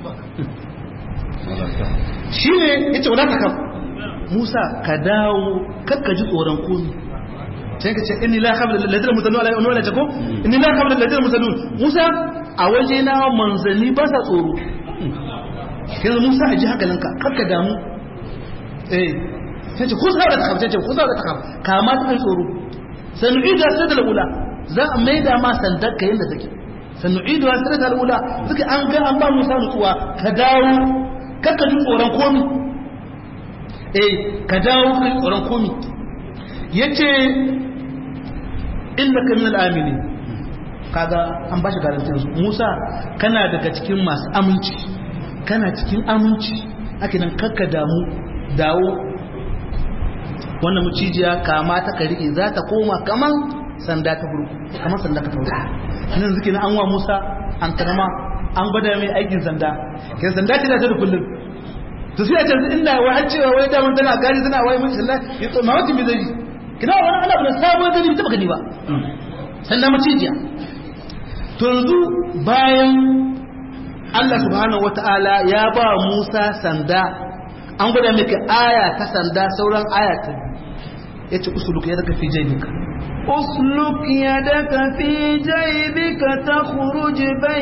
shi ne ya ce wadata ka musa ka dawo kakka ji tsoron komi sai ka ce inni la khabla ladina musallu ala wala tako inni la khabla ladina musallu musa a waje na manzanni ba sa tsoro yanzu musa a ji hankalinka kakka damu eh sai ce kusa da takam sai ce kusa da takam kama ta tsoro sanu'idu asirata al'ula za a maida ma sandar ka yadda take sanu'idu asirata al'ula suka an ga an ba musa nutsuwa ka dawo kakka ji tsoron komi eh ka dawo ka ji tsoron komi yace innaka min al-amini kaga an bashi garantin su Musa kana daga cikin masu aminci kana cikin aminci ake nan kakka damu dawo wannan mucijiya kama ta ka rike za ta koma kaman sanda ta burku kaman sanda ka tauri nan zuke na an wa Musa an karama an gwada mai aikin sanda kai sanda ce da ta da kullum to sai a canza inda wai an cewa wai damar tana gari tana wai mun sanda ya to mamakin bai zai kina wani ana bada sabon gani bai taba gani ba sanda mucijiya to yanzu bayan Allah subhanahu wataala ya ba Musa sanda an gwada maka aya ta sanda sauran aya ta ya ce usuluk ya daga fi jaibika أسلك يدك في جيبك تخرج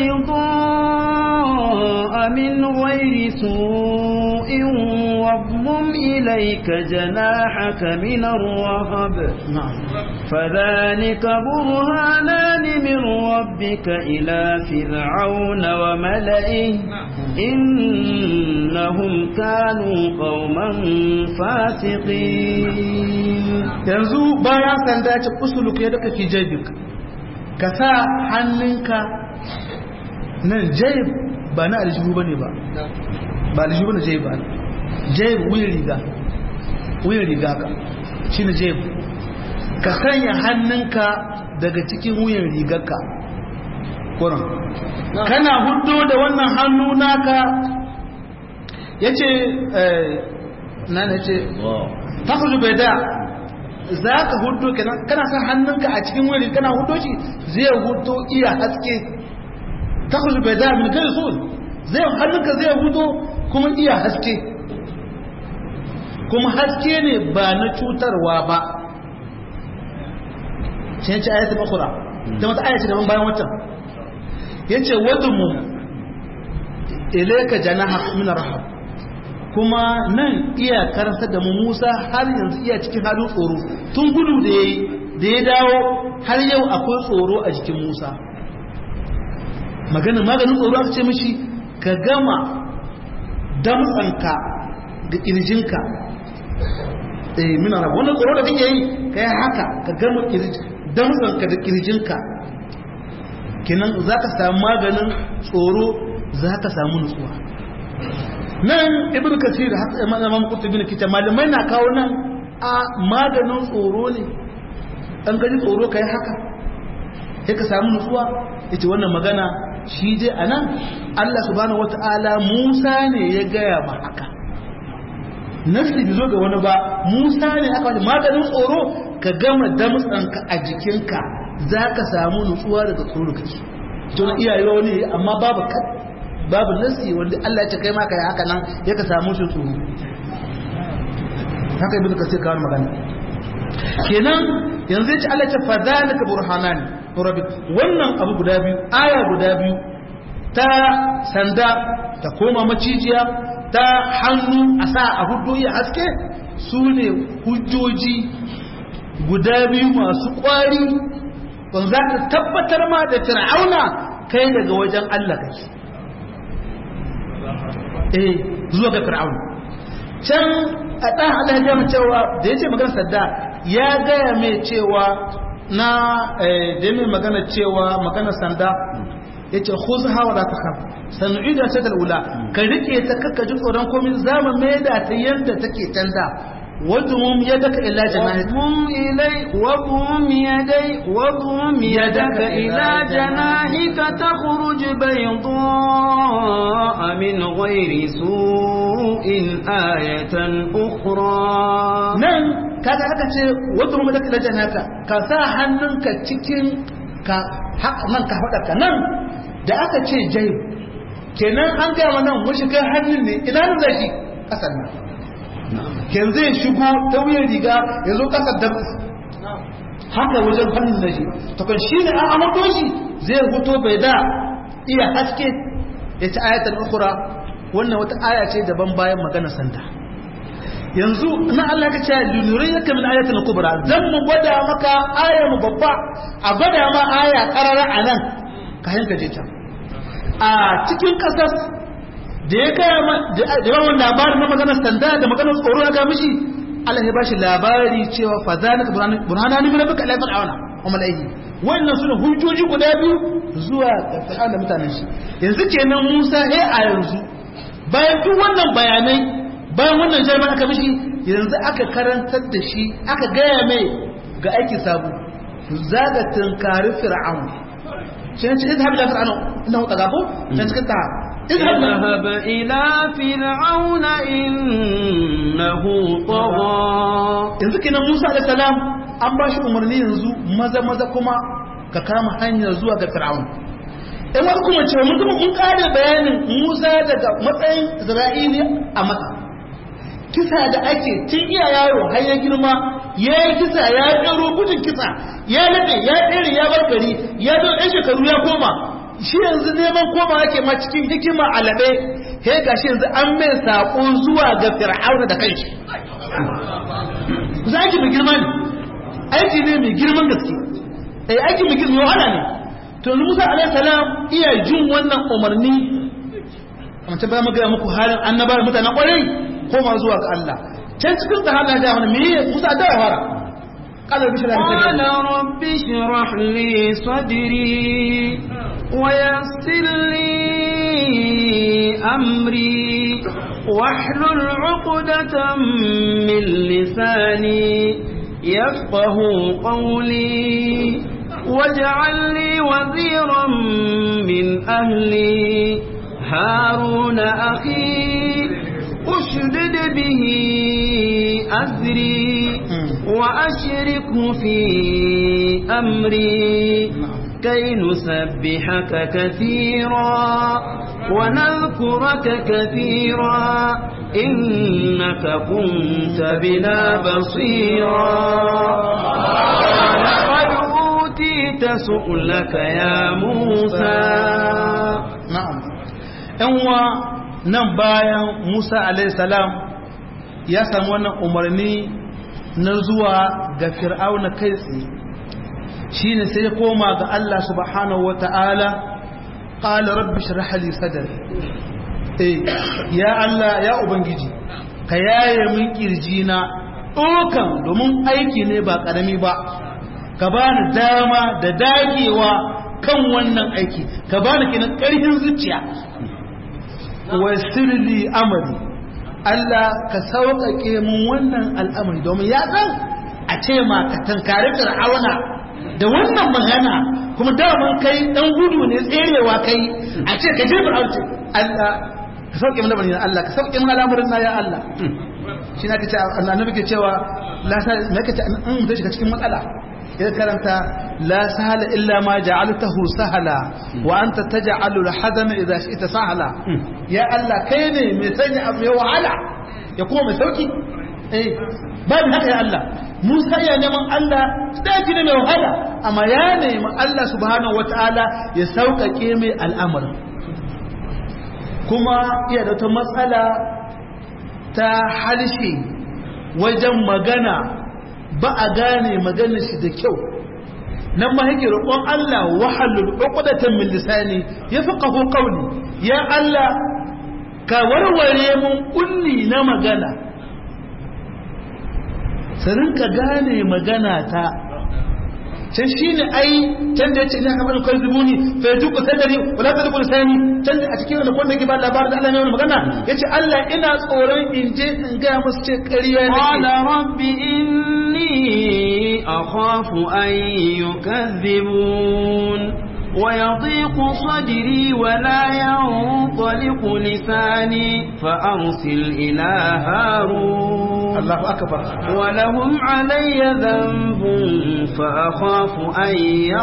بيضاء من غير سوء واضمم إليك جناحك من الرهب نعم فذلك برهانان من ربك إلى فرعون وملئه إنهم كانوا قوما فاسقين yanzu bayan sanda ce usuluk ya daga fi jaibik ka sa hannunka nan jaib ba na aljihu ba ne ba ba aljihu ba na jaib ba jaib wuyin riga wuyin riga ka shi ne jaib ka sanya hannunka daga cikin wuyin rigarka kuran kana hudu da wannan hannu naka ya ce na na ce ta bai da za ka hudu kenan kana sa hannunka a cikin wuri kana hudu shi zai hudu iya haske ta kusa bai da min kai so zai hannunka zai hudu kuma iya haske kuma haske ne ba na cutarwa ba shi yace ayatul ukhra da wata aya ce daban bayan wata yace wadmu ilayka janaha min rahab kuma nan iya karanta da mu Musa har yanzu iya cikin halin tsoro tun gudu da yayi da ya dawo har yau akwai tsoro a jikin Musa maganin maganin tsoro aka ce mishi ka gama damtsanka da kirjinka eh muna rabu wannan tsoro da kake yi kai haka ka gama damtsanka da kirjinka kenan za ka samu maganin tsoro za ka samu nutsuwa nan ibn kasir haka imam qurtubi ne kita malamai na kawo nan a maganin tsoro ne an gaji tsoro kai haka sai ka samu nutsuwa yace wannan magana shi dai anan Allah subhanahu wataala Musa ne ya gaya ba haka nafsi bai zo ga wani ba Musa ne aka wani maganin tsoro ka gama damtsanka a jikinka za ka samu nutsuwa daga tsoro kake to na iyaye wani amma babu babu nasi wanda Allah ya ce kai ma kai haka nan ya ka samu shi tsoro haka ibnu kasir kawo magana kenan yanzu ya ce Allah ya ce fa zalika burhanan rabbik wannan abu guda biyu aya guda biyu ta sanda ta koma macijiya ta hannu a sa a hudu ya haske su ne hujjoji guda biyu masu kwari wanda za ka tabbatar ma da fir'auna kai daga wajen Allah kake eh zuwa ga fir'aun can a ɗan Allah ya mu cewa da ya ce magana sadda ya gaya mai cewa na da mai magana cewa magana sanda ya ce khuz hawa da ta khaf sanu'ida ta dalula ka rike ta kakka ji tsoron komai zama mai da ta yanda take tanda wadum yadaka ila janahik واضم إلي واضم يدي واضم يدك إلى جناحك تخرج بيضاء من غير سوء آية أخرى nan kaga aka ce wadda mu da kila haka ka sa hannunka cikin ka nan ka faɗa ka nan da aka ce jai kenan an gaya wa nan mun shiga hannun ne ina nan zai kasan nan ken zai shigo ta wuyan riga ya zo kasar da haka wajen hannun da shi to kan shi ne an amato shi zai fito bai da iya haske ya ci ayatul ukhra wannan wata aya ce daban bayan magana santa yanzu na Allah ka ce lunuriyaka min ayatul kubra zan mu gwada maka aya mu babba a gwada ma aya karara anan ka hanka je ta a cikin kasas da ya kaya da yawan labarin na maganar sanda da maganar tsoro ya ga mishi Allah ya bashi labari cewa fa zalika burhanani min rabbika ila fir'auna wa malaihi wannan sune hujjoji guda biyu zuwa ga fir'auna mutanen shi yanzu kenan Musa eh a yanzu bayan duk wannan bayanai bayan wannan jami'a aka mishi yanzu aka karantar da shi aka gaya mai ga aiki sabu zaga tunkari fir'aun shi ne cikin zahabi da fir'aun ina huta gafo can cikin ta اذهب إلى فرعون إنه طغى yanzu kenan Musa da salam an ba shi umarni yanzu maza maza kuma ka kama hanyar zuwa ga fir'aun in wani kuma cewa mun kuma mun kare bayanin Musa daga matsayin Isra'ili a Makka kisa da ake tun iya yaro har ya girma ya yi kisa ya ƙaro gudun kisa ya nade ya ɗere ya bar gari ya zo ɗan shekaru ya koma shi yanzu neman koma ake ma cikin hikima alaɓe he ga shi yanzu an mai saƙo zuwa ga fir'auna da kanshi za aiki mai girma ne aiki ne mai girman gaske eh aiki mai girma wahala ne to Musa alaihi salam iya jin wannan umarni amma ta ba mu ga muku halin annabawa mutanen ƙwarai koma zuwa ga Allah can cikin ta hana da wani meye Musa da ya fara qala bi shara قال رب اشرح لي صدري ويسر لي أمري واحلل عقدة من لساني يفقه قولي واجعل لي وزيرا من أهلي هارون أخي أشدد به أزري وأشركه في أمري كي نسبحك كثيرا ونذكرك كثيرا إنك كنت بنا بصيرا قد سؤلك يا موسى na'am yan wa nan bayan Musa alayhi salam ya samu wannan umarni na zuwa ga fir'auna kai tsaye shine sai ya koma ga Allah subhanahu wata'ala qala rabbi shrah li sadri eh ya Allah ya ubangiji ka yaye min kirjina dokan domin aiki ne ba karami ba ka bani dama da dagewa kan wannan aiki ka bani kinan karfin zuciya wasirli amali Allah ka sauƙaƙe mun wannan al'amari domin ya san a ce ma ka tankari fir'auna da wannan magana kuma daman kai dan gudu ne tserewa kai a ce ka je fir'auna Allah ka sauƙe mun lamarin Allah ka sauƙe mun al'amarin na ya Allah shi na kace annabi ke cewa la sa me kace an mutum shiga cikin matsala ya karanta la sahala illa ma ja'altahu sahala wa anta taj'alu al-hazana idha shi'ta sahala ya Allah kai ne mai sanya abu mai wahala ya kuma mai sauki eh babu haka ya Allah Musa ya neman Allah daki ne mai wahala amma ya nemi Allah subhanahu wataala ya sauƙaƙe mai al'amarin kuma iya da ta matsala ta harshe wajen magana ba a gane magana shi da kyau nan ma yake roƙon Allah wahalul uqdatan min lisani yafqahu qawli ya Allah ka warware mun kulli na magana sanin ka gane magana ta can shi ne ai can da ya ce ina kamar kai zubuni fa ya tuku sadari wala ta tuku lisani can da a cikin wani kwanda ke ba labarin da Allah ne wani magana ya ce Allah ina tsoron in je in gaya musu ce ƙarya ne قال رب إني أخاف أن يكذبون ويضيق صدري ولا ينطلق لساني فأرسل إلى هارون Allahu akbar ولهم علي ذنب فأخاف أن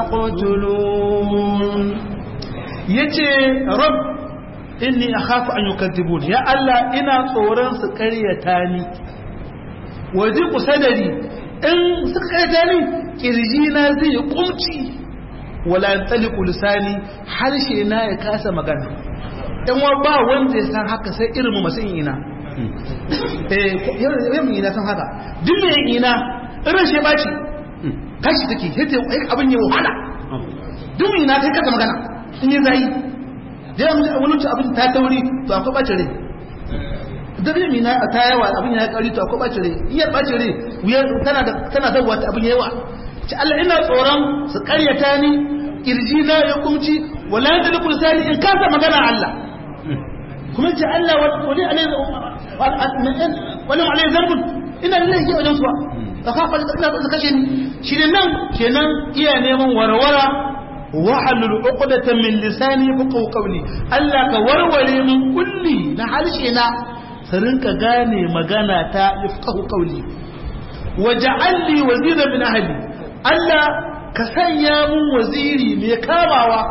يقتلون yace rab inni akhafu an yukadzibun ya Allah ina tsoron su ƙaryata ni waje kusadari in suka ƙaryata ni kirji na zai yi kumci wala yantaliqu lisani harshe na ya kasa magana dan wa ba wanda ya san haka sai irin mu masu ina eh yau mu ina san haka duk mai ina irin shi ba ci kashi take sai abin ya wahala duk mai ina sai kasa magana in yi zai da yawan wani wuce abin ta tauri to akwai bacin rai da zai mina a ta yawa abin ya kari to akwai bacin rai iya bacin rai wuyar tana da tana da wata abin yawa ci Allah ina tsoron su karyata ni kirji na ya kumci wala yadda da kursani in kasa magana Allah kuma ce Allah wani alai wani alai zambun ina lillahi wajen suwa ka kafa da ina kashe ni shi ne nan kenan iya neman warwara wahalul uqdatan min lisani fuqahu qawli Allah ka warware min kulli na halshe na sarin ka gane magana ta fuqahu qawli waj'al li wazira min ahli Allah ka sanya mun waziri mai kamawa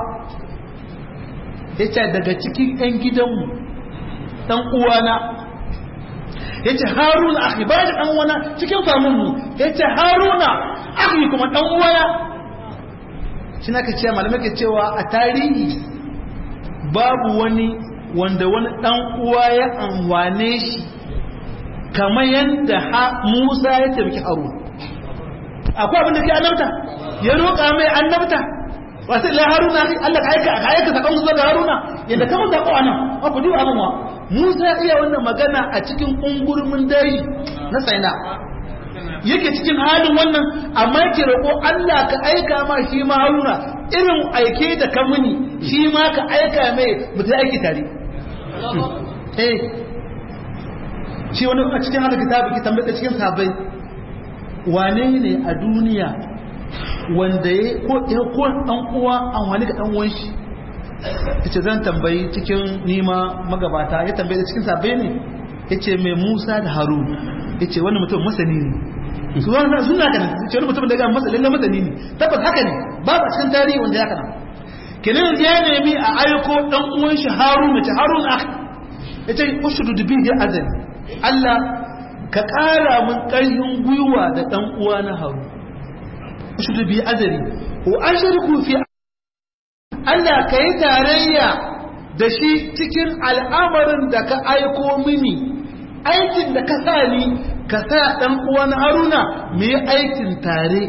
yace daga cikin ɗan gidanmu dan uwana yace haruna akhi ba da dan uwana cikin famunmu yace haruna akhi kuma dan uwana shi na ka ce malamai ke cewa a tarihi babu wani wanda wani dan uwa ya amwane shi kamar yadda Musa ya taimaki Harun akwai abin da ke annabta ya roƙa mai annabta wasu ila Haruna Allah ka aika ka aika sakon zuwa ga Haruna yadda kama sako anan ba ku duba abin wa Musa iya wannan magana a cikin ungurmin dai na Saina yake cikin halin wannan amma yake roƙo Allah ka aika ma shi ma Haruna irin aike da ka muni shi ma ka aika mai mutu aiki tare eh shi wani a cikin hada kitabu ki tambaye cikin sabai wane ne a duniya wanda ya ko ya ko dan uwa an wani ga dan uwan shi yace zan tambayi cikin nima magabata ya tambaye cikin sabai ne yace mai Musa da Harun yace wannan mutum masani ne su wannan suna da ce wani mutum da ga masa lalle masani ne tabbas haka ne babu a cikin tarihi wanda ya kana kenan ya nemi a aiko dan uwan shi Harun mace Harun akh yace ushudu bi da azan Allah ka ƙara mun ƙarfin gwiwa da dan uwa na Harun ushudu bi azari wa ashriku fi Allah ka yi tarayya da shi cikin al'amarin da ka aiko mini aikin da ka sa ni ka sa ɗan uwan haruna mu yi aikin tare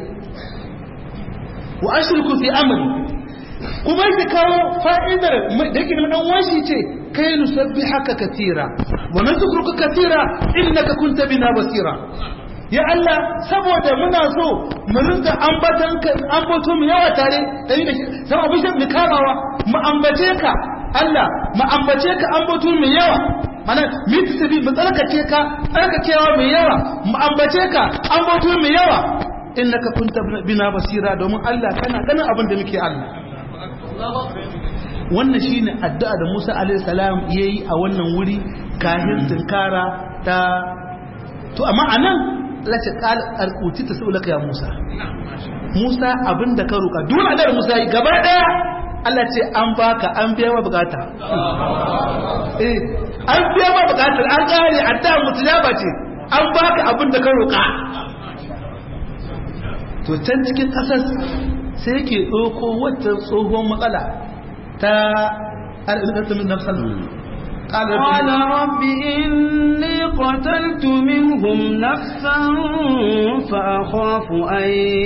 wa ashirku fi amri kuma yake kawo fa'idar da yake ɗan washi ce kai nusabbi haka katira wa nazkuruka katira innaka kunta bina basira ya Allah saboda muna so mu rinka ambatan ka ambato mu yawa tare da ni da shi sai abin da mu kamawa mu ambace ka Allah mu ambace ka ambato mu yawa mana mu tabi mu tsarkake ka tsarkakewa mu yawa mu ambace ka ambato mu yawa innaka kunta bina basira domin Allah kana ganin abin da muke Allah wannan shine addu'a da Musa alaihi salam yayi a wannan wuri kahin tinkara ta to amma anan Allah ce alƙuti ta sau ya Musa Musa abin da ka roƙa duk da Musa yi gaba ɗaya Allah ce an baka an biya ma bukata eh an biya ma bukatar an ƙare adda mutujaba ce an baka abin da ka roƙa to can cikin ƙasar sai yake ɗauko wata tsohon matsala ta arzikin nafsan قال رب إني قتلت منهم نفسا فأخاف أن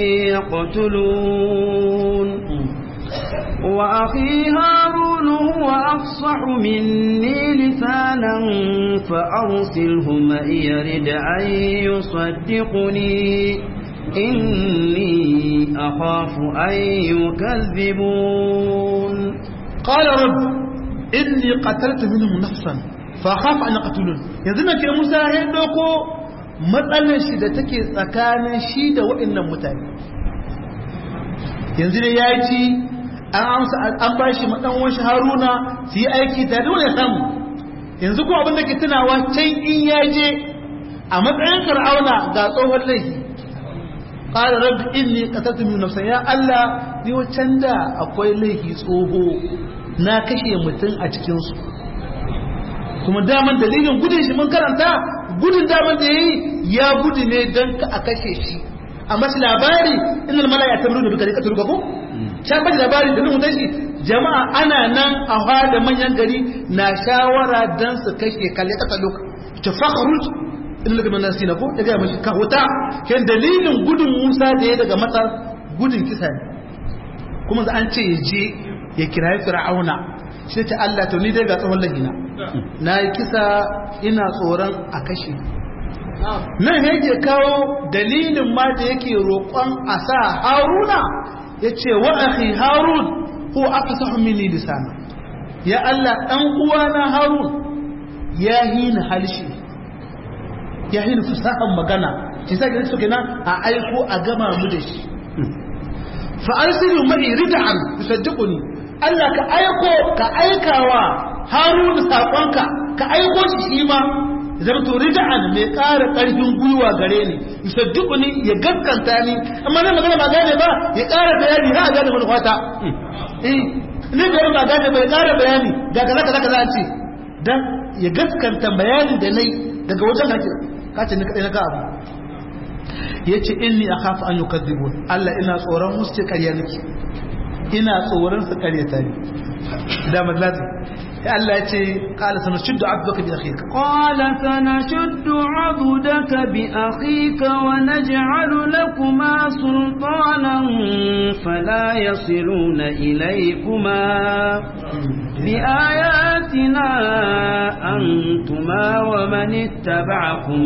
يقتلون وأخي هارون هو أفصح مني لسانا فأرسله معي رد أن يصدقني إني أخاف أن يكذبون قال رب inni qataltu minhum nafsan fa khaf an yaqtulun yanzu nake Musa ya doko matsalar shi da take tsakanin shi da waɗannan mutane yanzu dai ya ci an amsa an bashi madan wani Haruna su yi aiki tare da samu yanzu ko abin da ke tunawa can in ya je a matsayin Fir'auna ga tsohon laifi qala rabbi inni qataltu minhum nafsan ya Allah ni wacan da akwai laifi tsoho na kashe mutum a cikinsu kuma daman dalilin gudun shi mun karanta gudun daman da ya yi ya gudu ne don ka a kashe shi a mashi labari inda mala ya tabiru da duka ne ka turga ko can bashi labari da nuna shi jama'a ana nan a hada manyan gari na shawara don su kashe kalle kasa loka ta fakharut inda daga manar sina ko daga mashi ka huta kan dalilin gudun musa da ya daga matsar gudun kisa ne kuma za an ce ya je ya kirayi fir'auna shi ta Allah to ni dai ga tsohon lahina na yi kisa ina tsoron a kashe nan yake kawo dalilin ma da yake roƙon a sa haruna ya ce wa akhi harun ko aka sa mini lisana ya Allah ɗan uwana harun ya hina halshi ya hina fasahan magana shi sa gani suke nan a aiko a gama mu da shi fa arsilu ma'i rid'an yusaddiquni Allah ka aiko ka aikawa Harun sakonka ka aiko shi shi ma zama to rid'an mai ƙara ƙarfin gwiwa gare ni yusaddiquni ya gaskanta ni amma nan magana ba gane ba ya ƙara bayani ha gane mun fata eh ne da ba gane ba ya ƙara bayani ga kaza kaza kaza an ce dan ya gaskanta bayanin da nayi daga wajen hake ka ce ni kadai na ka abu yace inni akhafu an yukadzibun Allah ina tsoron musu ce ƙarya nake ina tsoron su karyata ne da mazlati ya Allah ya ce qala sanashuddu abdaka bi akhika qala sanashuddu abdaka bi akhika wa naj'alu lakuma sultanan fala yasiluna ilaykuma bi ayatina antuma wa man ittaba'akuma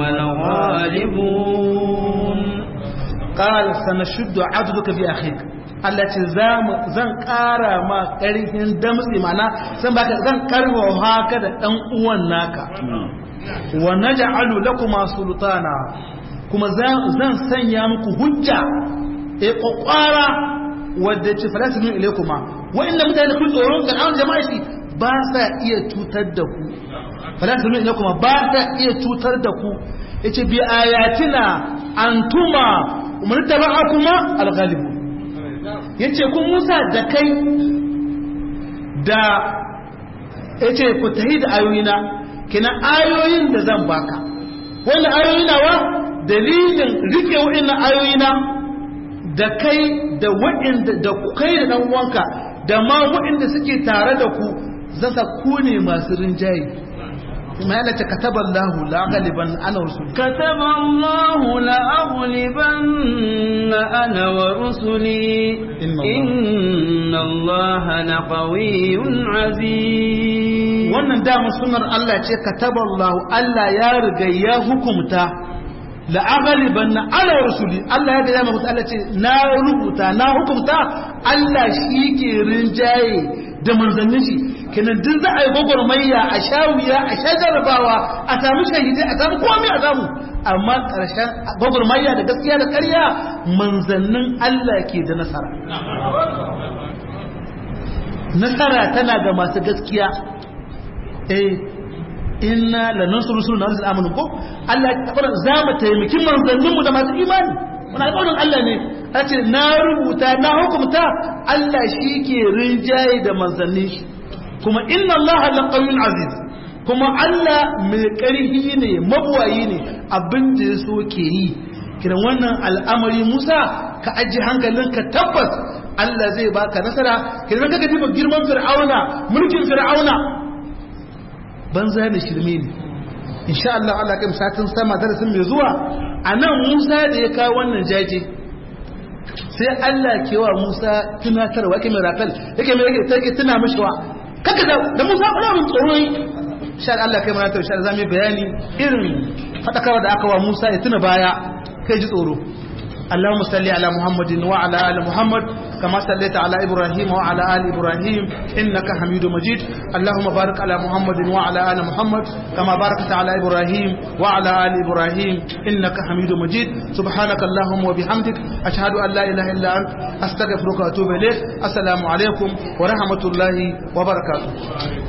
al-ghalibun qala sanashuddu abdaka bi akhika Allah ce zan ƙara ma ƙarfin damtsi mana zan baka zan karfafa haka da ɗan uwan naka wa naj'alu lakuma sultana kuma zan sanya muku hujja e kokwara wadda ce falasinu ilaykuma wa inda mutane kun tsoron ga an jama'a shi ba sa iya cutar da ku falasinu ilaykuma ba sa iya cutar da ku yace bi ayatina antuma umrtaba'akuma al-ghalibun ya ce kun musa da kai da ya ce ku tahi da ayoyina kina ayoyin da zan baka wannan ayoyina wa dalilin rike wa'in ayoyina da kai da waɗanda da kai da dan uwanka da ma waɗanda suke tare da ku zan sa ku ne masu rinjaye kuma yana ta kataba Allah la galiban ana rusul كتب الله لأغلبن أنا ورسلي إن الله- إن الله لقوي عزيز wannan damar sunar Allah ce kataba Allah Allah ya riga ya hukumta la aghliban ala rusuli Allah ya ga mutu Allah ce na rubuta na hukumta Allah shi ke rinjaye da manzannin shi kenan duk za a yi gwagwarmayya a shawiya a sha jarabawa a samu shahidai a samu komai a samu amma ƙarshen gwagwarmayya da gaskiya da ƙarya manzannin Allah ke da nasara nasara tana ga masu gaskiya eh inna lanansuru rusulana wal amanu ko Allah ya fara za mu taimaki manzannin mu da masu imani muna alƙawarin Allah ne a ce na rubuta na hukumta Allah shi ke rinjaye da manzannin shi kuma inna Allah laqawiyyun aziz kuma Allah mai ƙarfi ne mabuwayi ne abin da ya so ke yi kiran wannan al'amari Musa ka aji hankalinka tabbas Allah zai baka nasara kiran ka ga girman fir'auna mulkin fir'auna banza da shirme ne insha Allah Allah kai satin sama darasin mai zuwa anan Musa da ya kawo wannan jaje sai Allah ke wa Musa tunatarwa yake mai rafal yake mai yake take tuna mishi wa kaka da da Musa kuna mun tsoro insha Allah kai mana to insha Allah zamu bayani irin fadakarwa da aka wa Musa ya tuna baya kai ji tsoro اللهم صل على محمد وعلى ال محمد كما صليت على ابراهيم وعلى ال ابراهيم انك حميد مجيد اللهم بارك على محمد وعلى ال محمد كما باركت على ابراهيم وعلى ال ابراهيم انك حميد مجيد سبحانك اللهم وبحمدك اشهد ان لا اله الا انت استغفرك واتوب اليك السلام عليكم ورحمه الله وبركاته